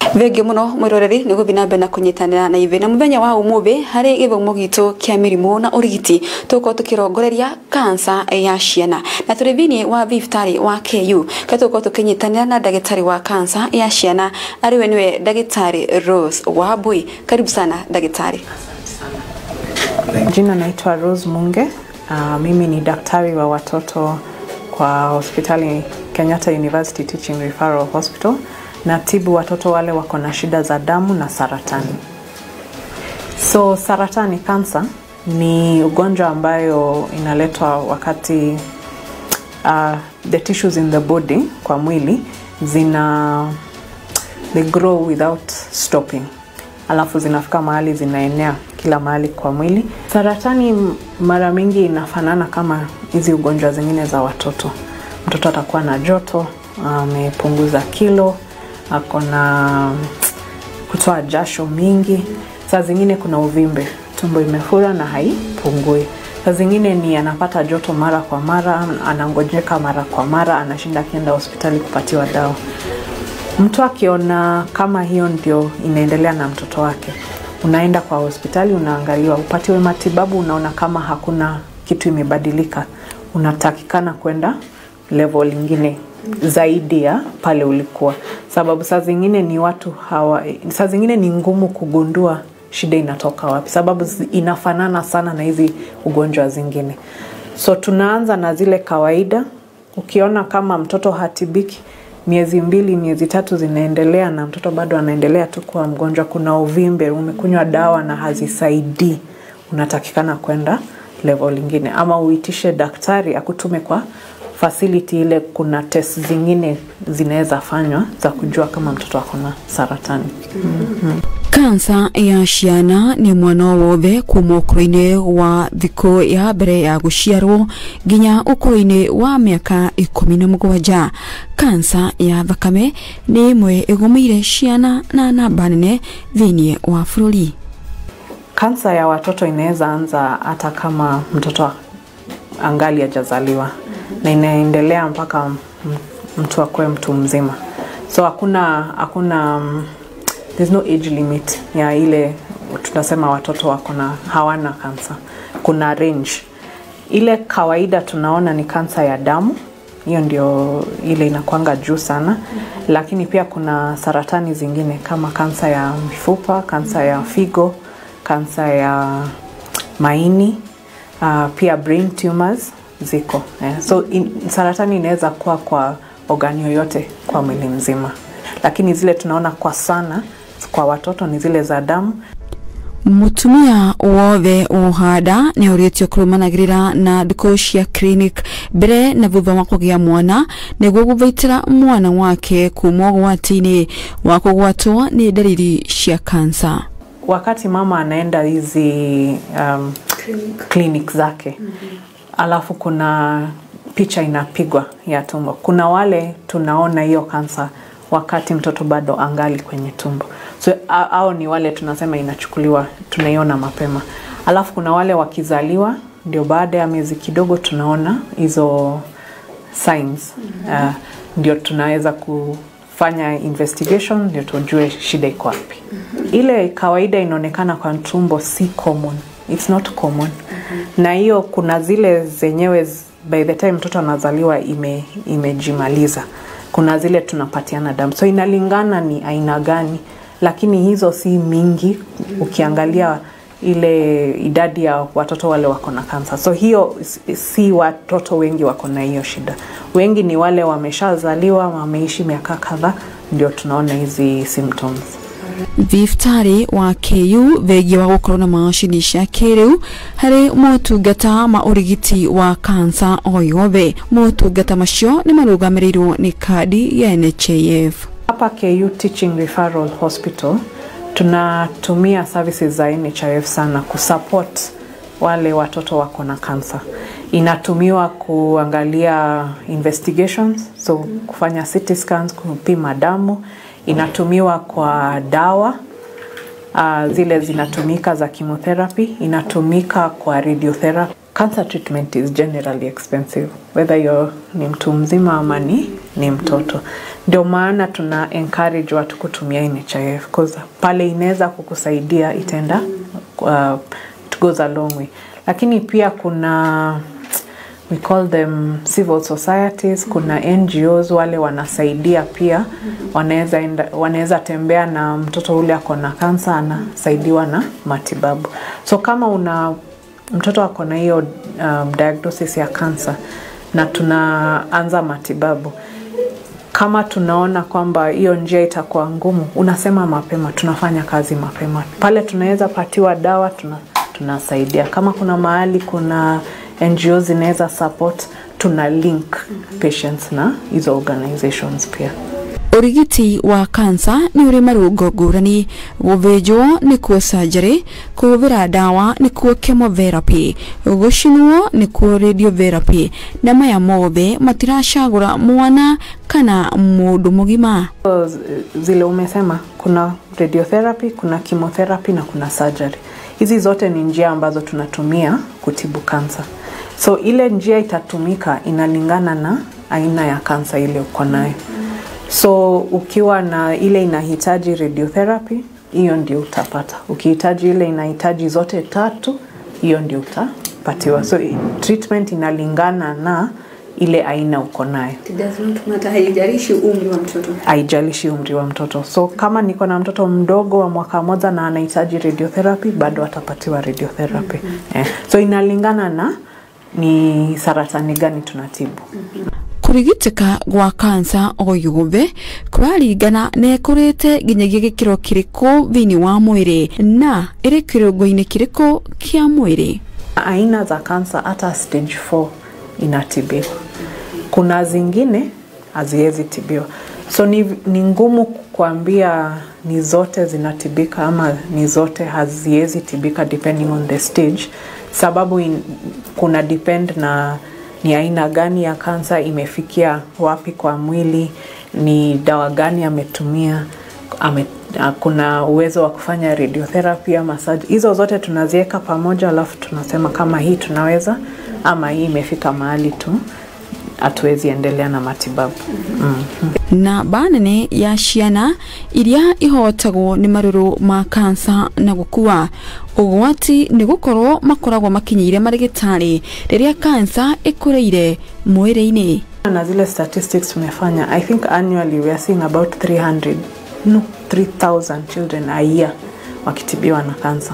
thengiå må no mwäroreri nä gå thiä na mbere na kå nyitanä na ithuä na må thenya wa umuthi harä gä thomo gitå kä a mä rimå na å rigiti tå korwo tå kä rongoreria kansa ya ciana na tå rä thä wa thibitarä wa ku ka tå korwo tå kä nyitanä na ndagä tarä wa kansa ya ciana arä we nä we ndagä tarä rose wa mbui karibu sana ndagä tarä Jina naitwa Rose Munge. Uh, mimi ni daktari wa watoto kwa hospitali Kenyatta University Teaching Referral Hospital. Natibu watoto wale wako na shida za damu na saratani. So saratani cancer ni ugonjwa ambayo inaletwa wakati uh, the tissues in the body kwa mwili zina they grow without stopping alafu zinafika mahali zinaenea kila mahali kwa mwili. Saratani mara mingi inafanana kama hizi ugonjwa zingine za watoto. Mtoto atakuwa na joto, amepunguza kilo, ako na kutoa jasho mingi. Saa zingine kuna uvimbe, tumbo imefura na haipungui. Saa zingine ni anapata joto mara kwa mara, anangojeka mara kwa mara, anashinda akienda hospitali kupatiwa dawa. Mtu akiona kama hiyo ndio inaendelea na mtoto wake, unaenda kwa hospitali, unaangaliwa, upatiwe matibabu. Unaona kama hakuna kitu imebadilika, unatakikana kwenda level ingine zaidi ya pale ulikuwa, sababu saa zingine ni watu hawa, saa zingine ni ngumu kugundua shida inatoka wapi, sababu inafanana sana na hizi ugonjwa zingine. So tunaanza na zile kawaida. Ukiona kama mtoto hatibiki miezi mbili miezi tatu zinaendelea na mtoto bado anaendelea tu kuwa mgonjwa, kuna uvimbe, umekunywa dawa na hazisaidii, unatakikana kwenda level ingine, ama uitishe daktari akutume kwa facility ile. Kuna test zingine zinaweza fanywa za kujua kama mtoto ako na saratani. mm-hmm. kansa ya ciana nä mwana o wothe kuma å kå-inä wa thikå ya mbere ya gå ciarwo nginya å kå-inä wa mä aka ikå na må gwanja kansa ya thakame nä ĩmwe ĩgũmĩire ciana na namba nene thĩinĩ wa bũrũri Kansa ya watoto inaweza anza hata kama mtoto angali hajazaliwa na inaendelea mpaka m- mtu akuwe mtu mzima, so hakuna hakuna um, there's no age limit ya ile tunasema watoto wako na hawana kansa. Kuna range ile kawaida tunaona ni kansa ya damu, hiyo ndio ile inakwanga juu sana, lakini pia kuna saratani zingine kama kansa ya mifupa, kansa ya figo, kansa ya maini, uh, pia brain tumors ziko yeah. So in, saratani inaweza kuwa kwa ogani yoyote kwa mwili mzima, lakini zile tunaona kwa sana kwa watoto ni zile za damu mutumia wothe uhanda nä å kå rå na ndukå cia clinic mbere na thutha wa kå gä a mwana nä guo gå thaitä ra mwana wake kuma å gwati-inä wa kå gwatwo nä ndariri cia kansa wakati mama anaenda hizi um, clinic, clinic zake mm-hmm. alafu kuna picha inapigwa ya tumbo kuna wale tunaona hiyo kansa wakati mtoto bado angali kwenye tumbo so au ni wale tunasema inachukuliwa tunaiona mapema alafu kuna wale wakizaliwa ndio baada ya miezi kidogo tunaona hizo signs mm-hmm. uh, ndio tunaweza kufanya investigation ndio tujue shida iko wapi mm-hmm. ile kawaida inaonekana kwa tumbo si common it's not common mm-hmm. na hiyo kuna zile zenyewe by the time mtoto anazaliwa ime, imejimaliza kuna zile tunapatiana damu so inalingana ni aina gani lakini hizo si mingi ukiangalia ile idadi ya watoto wale wako na kansa so hiyo si watoto wengi wako na hiyo shida wengi ni wale wameshazaliwa wameishi miaka kadhaa ndio tunaona hizi symptoms thibitarä wa ku thengia wa gå korwo na macini cia kä rä u harä motungata ma å rigiti wa kansa o yothe motungata macio nä marå rä irwo nä kandi ya nhif hapa ku teaching referral hospital tunatumia services za nhif sana kusupport wale watoto wako na kansa inatumiwa kuangalia investigations so kufanya CT scans kupima damu inatumiwa kwa dawa uh, zile zinatumika za chemotherapy inatumika kwa radiotherapy cancer treatment is generally expensive whether you're ni mtu mzima ama ni, ni mtoto ndio maana tuna encourage watu kutumia NHIF cause pale inaweza kukusaidia itaenda uh, it goes a long way lakini pia kuna we call them civil societies kuna ngos wale wanasaidia pia wanaweza enda- wanaweza tembea na mtoto ule ako na kansa anasaidiwa na matibabu so kama una mtoto ako na hiyo um, diagnosis ya kansa na tunaanza matibabu kama tunaona kwamba hiyo njia itakuwa ngumu unasema mapema tunafanya kazi mapema pale tunaweza patiwa dawa tuna, tunasaidia kama kuna mahali kuna ngo zinaweza support tuna link patients na hizo organizations pia urigiti wa kansa nĩ ũrĩ marũngo ngũrani gũthĩnjwo nĩkuo surgery kũhũthĩra ndawa nĩkuo chemotherapy gũcinwo nĩkuo radiotherapy na maya mothe matiracagũra mwana kana mũndũ mũgima So, z- zile umesema kuna radiotherapy kuna chemotherapy na kuna surgery hizi zote ni njia ambazo tunatumia kutibu kansa so ile njia itatumika inalingana na aina ya kansa ile uko nayo so ukiwa na ile inahitaji radiotherapy hiyo ndio utapata ukihitaji ile inahitaji zote tatu hiyo ndio utapatiwa so i- treatment inalingana na ile aina uko nayo haijalishi umri wa mtoto haijalishi umri wa mtoto so kama niko na mtoto mdogo wa mwaka moja na anahitaji radiotherapy bado atapatiwa radiotherapy eh, so inalingana na ni saratani gani tunatibu kũrigitĩka gwa kansa o yothe kũraringana na ĩkũrĩte nginyagia gĩkĩro kĩrĩkũ thĩinĩ wa mwĩrĩ na ĩrĩ kĩrũngo-inĩ kĩrĩkũ kĩa mwĩrĩ aina za kansa hata stage 4 inatibiwa kuna zingine haziwezi tibiwa so ni, ni ngumu kuambia ni zote zinatibika ama ni zote haziwezi tibika depending on the stage sababu in, kuna depend na ni aina gani ya kansa imefikia wapi kwa mwili ni dawa gani ametumia ame, a- kuna uwezo wa kufanya radiotherapy ama surgery. Hizo zote tunaziweka pamoja, alafu tunasema kama hii tunaweza ama hii imefika mahali tu hatuwezi endelea na matibabu mm. na mba nene ya ciana iria ihotagwo nĩ marũrũ ma kansa na gũkua ũgwati nĩ gũkorwo makoragwo makinyĩire marĩgĩtarĩ rĩrĩa kansa ĩkũrĩire mwĩrĩ-inĩ na zile statistics tumefanya i think annually we are seeing about 300 no 3000 children a year wakitibiwa na kansa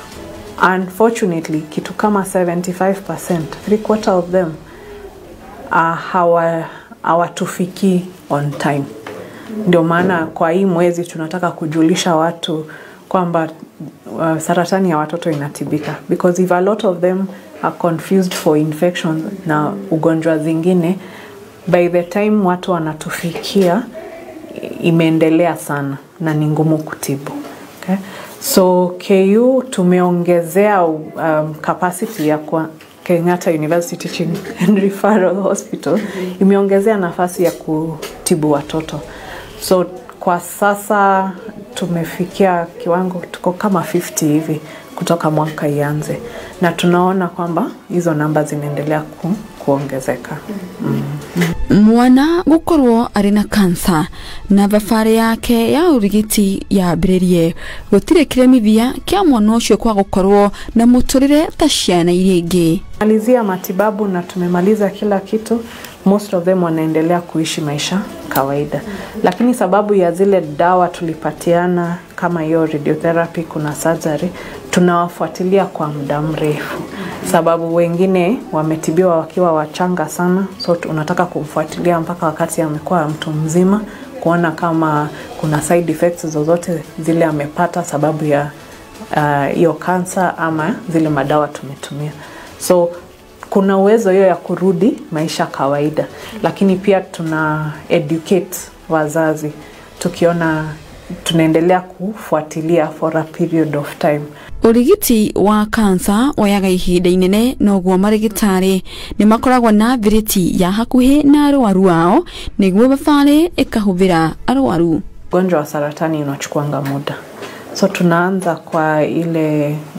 unfortunately kitu kama 75% three quarter of them uh, hawa hawatufikii on time ndio maana kwa hii mwezi tunataka kujulisha watu kwamba uh, saratani ya watoto inatibika because if a lot of them are confused for infections na ugonjwa zingine by the time watu wanatufikia imeendelea sana na ni ngumu kutibu okay? so ku tumeongezea um, capacity ya kwa kenyatta university teaching and referral hospital imeongezea nafasi ya kutibu watoto so kwa sasa tumefikia kiwango tuko kama 50 hivi kutoka mwaka ianze na tunaona kwamba hizo namba zinaendelea ku, kuongezeka mm. mwana gũkorwo arĩ na kansa na thabarĩ yake ya ũrigiti yambĩrĩrie gũtirĩ kĩremithia kĩa mwana ũcio kwa gũkorwo na mũtũrĩre ta ciana iria ingĩ malizia matibabu na tumemaliza kila kitu most of them wanaendelea kuishi maisha kawaida lakini sababu ya zile dawa tulipatiana kama hiyo radiotherapy kuna surgery tunawafuatilia kwa muda mrefu sababu wengine wametibiwa wakiwa wachanga sana so unataka kumfuatilia mpaka wakati amekuwa mtu mzima kuona kama kuna side effects zozote zile amepata sababu ya hiyo uh, kansa ama zile madawa tumetumia so kuna uwezo hiyo ya kurudi maisha kawaida lakini pia tuna educate wazazi tukiona tunaendelea kufuatilia for a period of time ũrigiti wa kansa woyaga ihinda inene noguo marĩgĩtarĩ nĩ makoragwo na thiriti ya hakuhĩ na arwaru ao nĩguo thabarĩ ĩkahũthĩra arwaru ugonjwa wa saratani unachukuanga muda so tunaanza kwa ile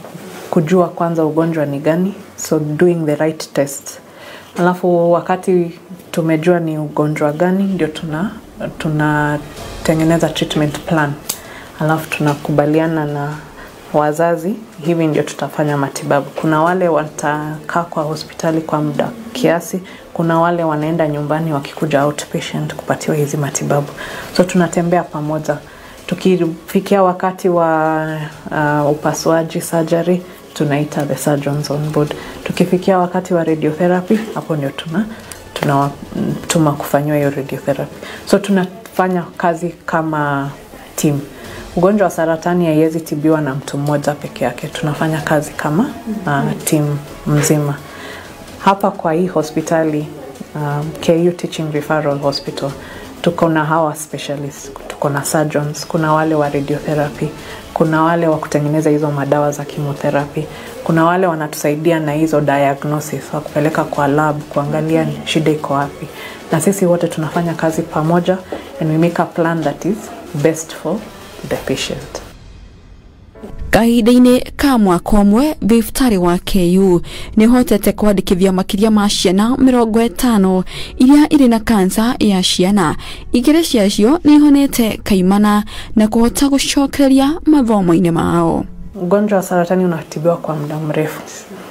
kujua kwanza ugonjwa ni gani, so doing the right test. Alafu wakati tumejua ni ugonjwa gani, ndio tuna tunatengeneza treatment plan, alafu tunakubaliana na wazazi, hivi ndio tutafanya matibabu. Kuna wale watakaa kwa hospitali kwa muda kiasi, kuna wale wanaenda nyumbani wakikuja outpatient kupatiwa hizi matibabu, so tunatembea pamoja. Tukifikia wakati wa uh, upasuaji surgery, tunaita the surgeons on board. Tukifikia wakati wa radiotherapy, hapo ndio tuna tunawatuma kufanyiwa hiyo radiotherapy. So tunafanya kazi kama team. Ugonjwa wa saratani haiwezi tibiwa na mtu mmoja peke yake, tunafanya kazi kama uh, team mzima. Hapa kwa hii hospitali um, KU Teaching Referral Hospital tuko na hawa specialists, tuko na surgeons, kuna wale wa radiotherapy, kuna wale wa kutengeneza hizo madawa za chemotherapy, kuna wale wanatusaidia na hizo diagnosis wa kupeleka kwa lab kuangalia shida iko wapi, na sisi wote tunafanya kazi pamoja and we make a plan that is best for the patient. kahinda-inĩ ka mwaka ũmwe thibitarĩ wa KU nĩ ũhotete kwandĩkithia makĩria ma ciana mĩrongo ĩtano iria irĩ na kansa ya ciana igĩrĩ ciacio nĩ ihonete kaimana na kũhota gũcokereria mathomo-inĩ mao Ugonjwa wa saratani unatibiwa kwa muda mrefu.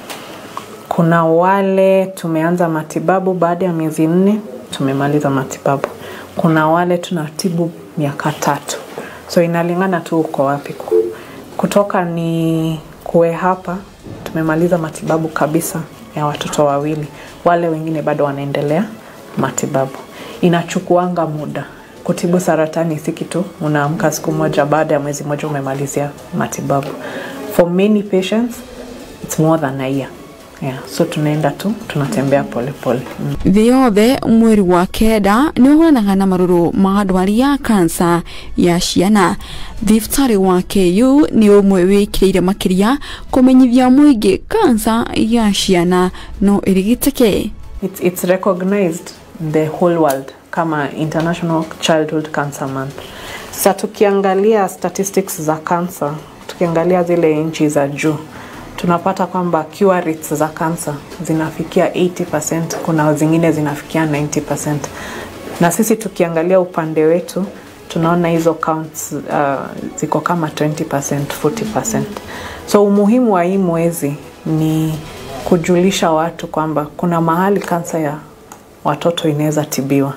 Kuna wale tumeanza matibabu baada ya miezi nne tumemaliza matibabu. Kuna wale tunatibu miaka tatu, so inalingana tu uko wapi. Kutoka ni kuwe hapa tumemaliza matibabu kabisa ya watoto wawili, wale wengine bado wanaendelea matibabu. Inachukuanga muda kutibu saratani, si kitu unaamka siku moja, baada ya mwezi mmoja umemalizia matibabu. For many patients it's more than a year. Yeah, so tunaenda tu tunatembea polepole mm. thĩ yothe mweri wa kenda nĩ ũhũranaga na marũrũ ma ndwari ya kansa ya ciana thibitarĩ wa KU nĩ ũmwe wĩkĩrĩire makĩria kũmenyithia mũingĩ kansa ya ciana no ĩrigitĩke It's, it's recognized the whole world kama International Childhood Cancer Month. Sasa tukiangalia statistics za cancer, tukiangalia zile nchi za juu tunapata kwamba cure rates za cancer zinafikia 80%, kuna zingine zinafikia 90%. Na sisi tukiangalia upande wetu tunaona hizo counts uh, ziko kama 20%, 40%. So umuhimu wa hii mwezi ni kujulisha watu kwamba kuna mahali kansa ya watoto inaweza tibiwa,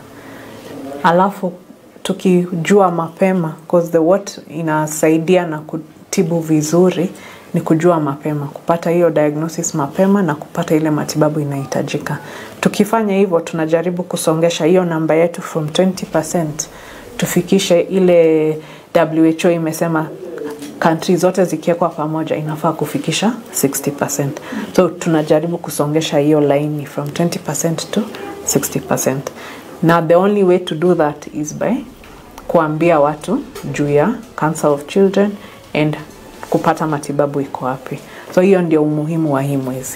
alafu tukijua mapema cause the what inasaidia na kutibu vizuri ni kujua mapema, kupata hiyo diagnosis mapema na kupata ile matibabu inahitajika. Tukifanya hivyo, tunajaribu kusongesha hiyo namba yetu from 20% tufikishe ile WHO imesema country zote zikiwekwa pamoja inafaa kufikisha 60%. So tunajaribu kusongesha hiyo laini from 20% to 60%. Na the only way to do that is by kuambia watu juu ya cancer of children and kupata matibabu iko wapi. So hiyo ndio umuhimu wa hii mwezi.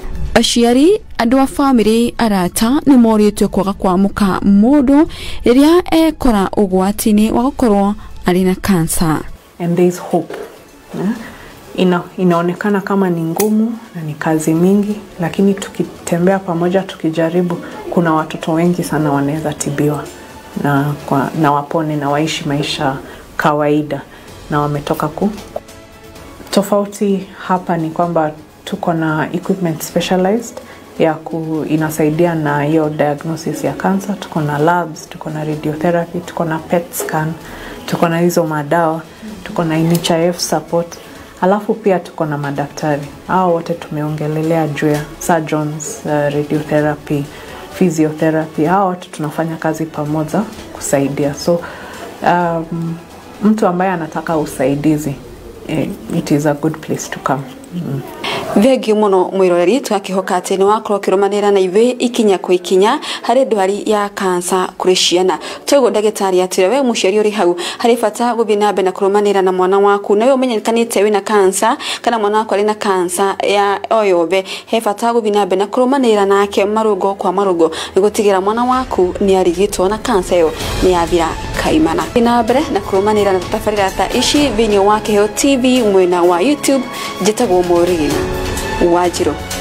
aciari andå a bamĩrĩ arata nĩ morĩtwe kwaga kwamũka mũndũ rĩrĩa ekora ũgwati-inĩ wa gũkorwo arĩ na kansa and there is hope yeah? Ina, inaonekana kama ni ngumu na ni kazi mingi, lakini tukitembea pamoja, tukijaribu, kuna watoto wengi sana wanaweza tibiwa na, kwa, na wapone na waishi maisha kawaida na wametoka ku. Tofauti hapa ni kwamba tuko na equipment specialized ya ku, inasaidia na hiyo diagnosis ya cancer. Tuko na labs, tuko na radiotherapy, tuko na PET scan, tuko na hizo madawa, tuko na NHIF support, alafu pia tuko na madaktari. Hao wote tumeongelelea juu ya surgeons, uh, radiotherapy, physiotherapy. Hao wote tunafanya kazi pamoja kusaidia. So um, mtu ambaye anataka usaidizi eh, it is a good place to come. Mm. thengiå må no mwä roreri tũgakihoka atä nä wakorwo å kä rå na ithuä ikinya kwa ikinya harä ndwari ya kansa kå rä ciana toguo ndagä tarä atä we må ciari å rä hau harä bata gå thiä na mbere na kå rå na mwana waku nawe å menyekanä te wä na kansa kana mwana waku arä na kansa ya o yothe he bata gå thiä na mbere na kå rå nake marå ngo kwa marå ngo nä gå tigä ra mwana waku nä arigitwo na kansa ä yo nä yathira kaimana kaimana na mbere na kurumanira na tabarĩra ta ici thĩinĩ wa kĩheo tv mwena wa youtube njĩtagwo morigina wanjirũ